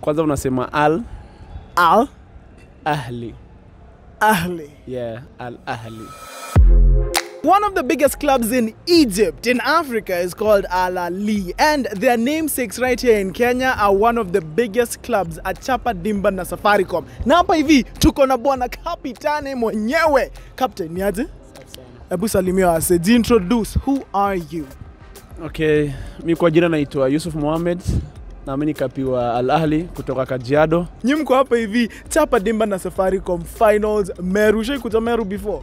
kwanza unasema al Al ahli Ahli. yeah al ahli One of the biggest clubs in Egypt, in Africa, is called Al Ahly, and their namesakes right here in Kenya are one of the biggest clubs at Chapa Dimba na Safaricom. Na hapa hivi tuko na bwana kapitani mwenyewe. Captain, niaje? Hebu salimia wase, introduce, who are you? okay mi kwa jina naitwa yusuf mohamed na mi nikapiwa al ahli kutoka kajiado Nyi mko hapa hivi Chapa Dimba na Safaricom finals Meru. Ushaikuja Meru before?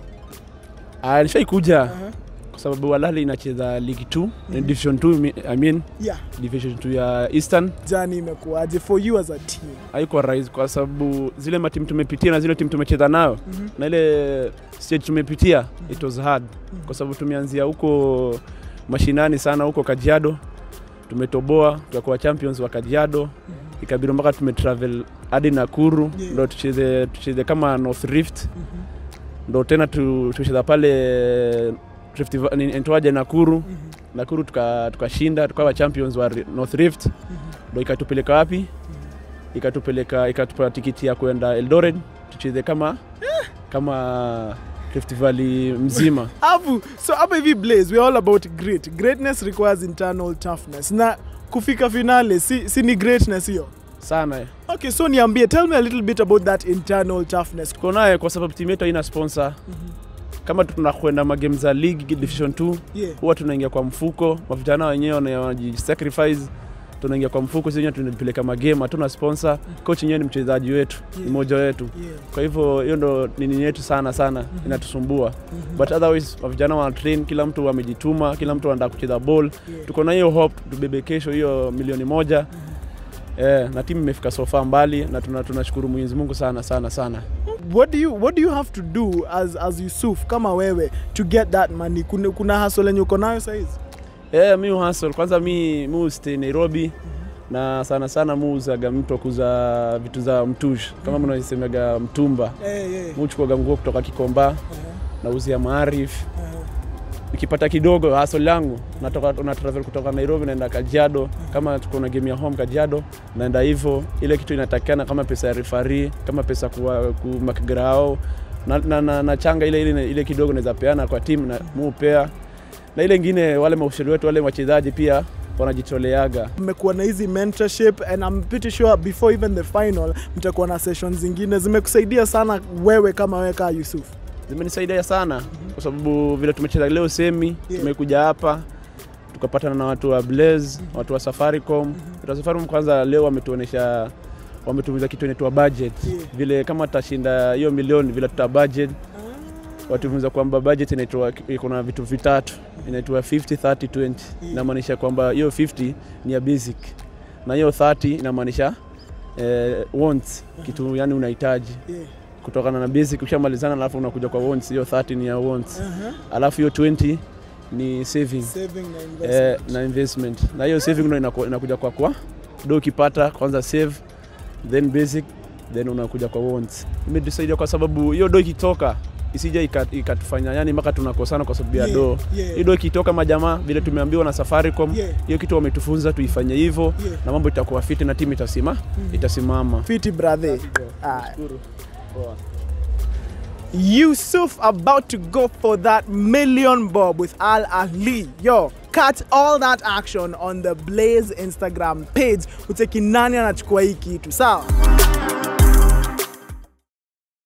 Ah, nishaikuja kwa sababu al ahli inacheza ligi 2 division 2 mi- i mean Yeah. division 2 ya eastern Jani imekuwaje for you as a team? haikuwa rahisi kwa sababu zile matimu tumepitia na zile timu tumecheza nayo Mhm. na ile stage tumepitia it was hard kwa sababu tumeanzia huko mashinani sana huko Kajiado, tumetoboa tukakuwa champions wa Kajiado, ikabidi mpaka tumetravel hadi Nakuru Yeah. ndo tucheze tucheze kama North Rift ndo tena tu- tucheza pale Rift Va- ni- inaitwaje Nakuru Nakuru tuka- tukashinda tukawa champions wa Ri- North Rift ndo ikatupeleka wapi ikatupeleka ikatupa tikiti ya kwenda Eldoret tucheze kama kama Rift Valley mzima Avu, so hapa hivi Blaze, we're all about grit. Greatness requires internal toughness. Na kufika finale, si, si ni greatness hiyo? sana eh. Okay, so niambie, tell me a little bit about that internal toughness. tuko naye kwa sababu timu yetu haina sponsor kama tunakwenda magame za league division 2 Yeah. huwa tunaingia kwa mfuko mavijana wenyewe wana- wanajisacrifice tunaingia kwa mfuko sisi wenyewe tunapeleka magame hatuna sponsor coach yenyewe ni mchezaji wetu ni Yeah. mmoja wetu Yeah. kwa hivyo hiyo ndo nini yetu sana sana inatusumbua but otherwise vijana wana train kila mtu amejituma kila mtu anataka kucheza ball Yeah. tuko na hiyo hope tubebe kesho hiyo milioni moja eh, na timu imefika sofa mbali na tuna- tunashukuru Mwenyezi Mungu sana sana sana What do you what do you have to do as as Yusuf kama wewe to get that money? Kuna, kuna hustle yenye uko nayo saizi? Eh, mi hustle kwanza mi mi stay Nairobi na sana sana mi uzaga mtu wa kuuza vitu za mtush kama mnasemaga mtumba Eh, yeah. mi uchukuaga nguo kutoka Kikomba nauzia Maarif nikipata kidogo hustle yangu natoka na travel kutoka Nairobi naenda Kajiado kama tuko na game ya home Kajiado naenda hivyo ile kitu inatakikana kama pesa ya referee kama pesa kuwa kumakgrao na, na, na, na changa ile, ile, ile kidogo naweza peana kwa timu na muupea na ile ingine wale maushauri wetu wale wachezaji pia wanajitoleaga mmekuwa na hizi mentorship and I'm pretty sure before even the final mtakuwa na sessions zingine zimekusaidia sana wewe kama wewe kama Yusuf. zimenisaidia sana kwa sababu vile tumecheza leo semi Yeah. tumekuja hapa tukapatana na watu wa Blaze, watu wa Safaricom. Watu wa Safaricom kwanza leo wametuonesha wametumiza kitu inaitwa budget Yeah. vile kama tutashinda hiyo milioni vile tuta budget watumiza kwamba budget inaitwa iko na vitu vitatu inaitwa 50 30 20 inamaanisha kwamba hiyo 50 ni ya basic na hiyo 30 inamaanisha eh, wants kitu yani unahitaji Yeah. kutokana na basic ukishamalizana alafu unakuja kwa wants hiyo 30 ni ya wants Uh-huh. alafu hiyo 20 ni saving Saving na eh, investment. na investment na hiyo saving ndo inaku- inakuja kwa kwa do ukipata kwanza save then basic then unakuja kwa wants imetusaidia kwa sababu hiyo do ikitoka isija ika- ikatufanya yani mpaka tunakosana kwa sababu ya Yeah, do yeah. hiyo do ikitoka majamaa vile tumeambiwa na Safaricom Yeah. hiyo kitu wametufunza tuifanye hivyo Yeah. na mambo itakuwa fiti na timu itasima itasimama Fiti brother. Ah. Nashukuru. Poa. Yusuf about to go for that million bob with Al Ahly. Yo, catch all that action on the Blaze Instagram page. Uteki nani anachukua hii kitu. Sawa?